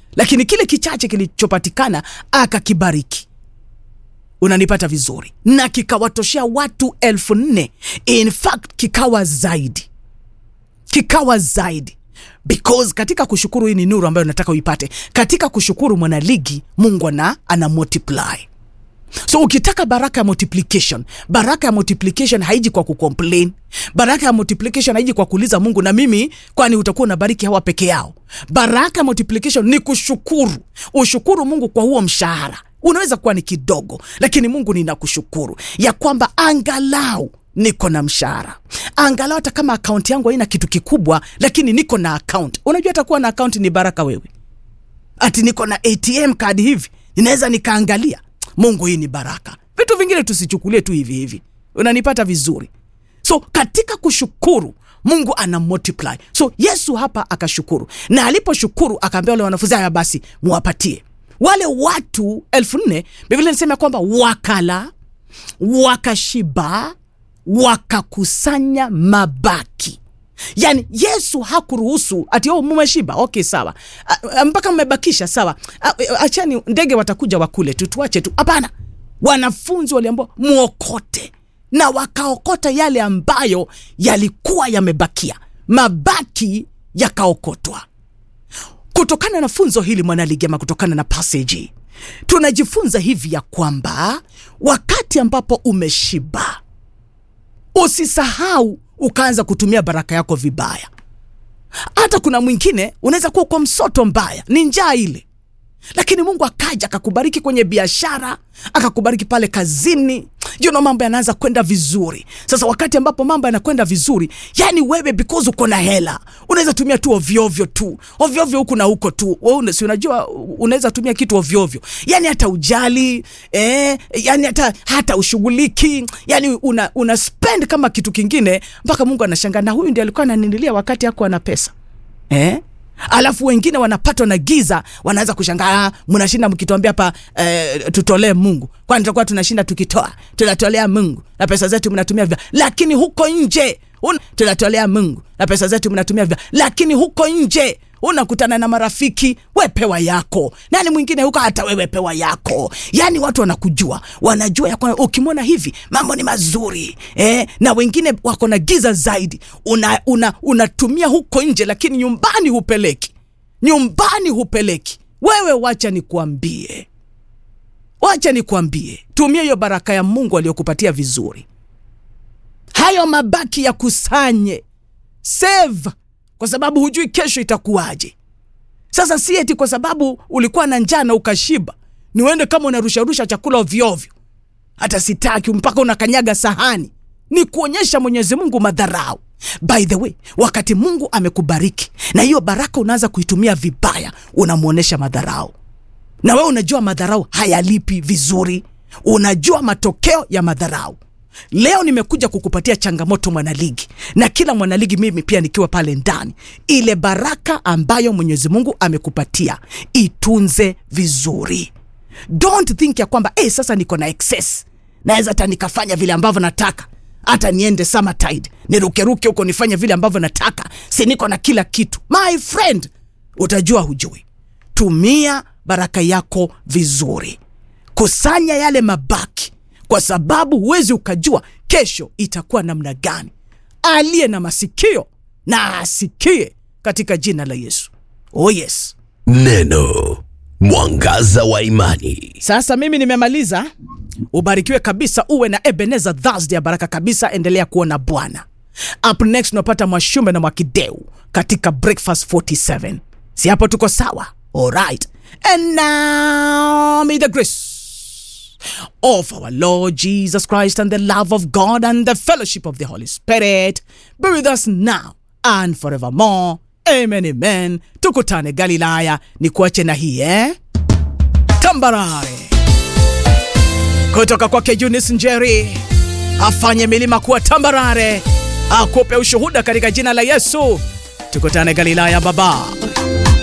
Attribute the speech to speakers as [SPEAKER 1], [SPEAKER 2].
[SPEAKER 1] lakini kile kichache kilichopatikana akakibariki unanipata vizuri na kikawatoshea watu elfu nne in fact kikawa zaidi kikawa zaidi because katika kushukuru hii ni nuru ambayo nataka uipate katika kushukuru mwanaligi mungu ana, ana multiply so ukitaka baraka ya multiplication baraka ya multiplication haiji kwa kucomplain baraka ya multiplication haiji kwa kuuliza mungu na mimi kwani utakuwa unabariki hawa peke yao baraka ya multiplication ni kushukuru ushukuru mungu kwa huo mshahara unaweza kuwa ni kidogo lakini mungu ninakushukuru ya kwamba angalau niko na mshahara angalau hata kama akaunti yangu haina kitu kikubwa lakini niko na akaunti unajua atakuwa na akaunti ni baraka wewe ati niko na atm kadi hivi ninaweza nikaangalia mungu hii ni baraka vitu vingine tusichukulie tu hivi hivi unanipata vizuri so katika kushukuru mungu ana multiply so yesu hapa akashukuru na aliposhukuru akaambia wale wanafunzi haya basi muwapatie wale watu elfu nne biblia nisema kwamba wakala wakashiba wakakusanya mabaki yaani yesu hakuruhusu ati oh, mumeshiba okay sawa A- a- mpaka mmebakisha sawa A- achani ndege watakuja wakule tu tuache tu hapana wanafunzi waliambua mwokote na wakaokota yale ambayo yalikuwa yamebakia mabaki yakaokotwa kutokana na funzo hili mwanaligema kutokana na passage tunajifunza hivi ya kwamba wakati ambapo umeshiba usisahau ukaanza kutumia baraka yako vibaya hata kuna mwingine unaweza kuwa kwa msoto mbaya ni njaa ile lakini mungu akaja akakubariki kwenye biashara akakubariki pale kazini you know, mambo yanaanza kwenda vizuri sasa wakati ambapo mambo yanakwenda vizuri yani wewe because uko na hela unaweza tumia tu ovyoovyo tu ovyoovyo huku na huko tu Wewe una- si unajua unaweza tumia kitu ovyoovyo yani hata ujali eh, yani hata hata ushughuliki yani una, una spend kama kitu kingine mpaka mungu anashangaa na huyu ndi alikuwa ananililia wakati ako ana pesa eh? alafu wengine wanapatwa na giza wanaanza kushangaa "Ah, mnashinda mkituambia hapa eh, tutolee mungu kwani tutakuwa tunashinda tukitoa tunatolea mungu na pesa zetu mnatumia vibaya lakini huko nje un- tunatolea mungu na pesa zetu mnatumia vibaya lakini huko nje unakutana na marafiki we pewa yako nani mwingine huko hata wewe pewa yako yaani watu wanakujua wanajua ya kwamba ukimwona hivi mambo ni mazuri eh, na wengine wako na giza zaidi unatumia una, unatumia huko nje lakini nyumbani hupeleki nyumbani hupeleki wewe wacha nikuambie wacha nikuambie tumia hiyo baraka ya mungu aliyokupatia vizuri hayo mabaki ya kusanye save kwa sababu hujui kesho itakuwaje sasa si eti kwa sababu ulikuwa na njaa na ukashiba ni uende kama unarusharusha chakula ovyoovyo hata sitaki mpaka unakanyaga sahani ni kuonyesha mwenyezi mungu madharau by the way wakati mungu amekubariki na hiyo baraka unaanza kuitumia vibaya unamwonyesha madharau na wewe unajua madharau hayalipi vizuri unajua matokeo ya madharau leo nimekuja kukupatia changamoto mwanaligi na kila mwanaligi mimi pia nikiwa pale ndani ile baraka ambayo mwenyezi mungu amekupatia itunze vizuri don't think ya kwamba hey, sasa niko na excess naweza hata nikafanya vile ambavyo nataka hata niende summertide nirukeruke huko nifanye vile ambavyo nataka si niko na kila kitu my friend utajua hujui tumia baraka yako vizuri kusanya yale mabaki kwa sababu huwezi ukajua kesho itakuwa namna gani aliye na masikio na asikie katika jina la yesu oh yes
[SPEAKER 2] Neno mwangaza wa imani.
[SPEAKER 1] sasa mimi nimemaliza ubarikiwe kabisa uwe na ebeneza thursday ya baraka kabisa endelea kuona bwana up next unapata mwashume na mwakideu katika breakfast 47 si hapo tuko sawa alright and now may the grace of our Lord Jesus Christ and the love of God and the fellowship of the Holy Spirit be with us now and forevermore. Amen, amen. Tukutane Galilaya. Ni kuache na hii eh? Tambarare kutoka kwake Eunice Njeri, afanye milima kuwa tambarare, akupe ushuhuda katika jina la Yesu. Tukutane Galilaya, baba.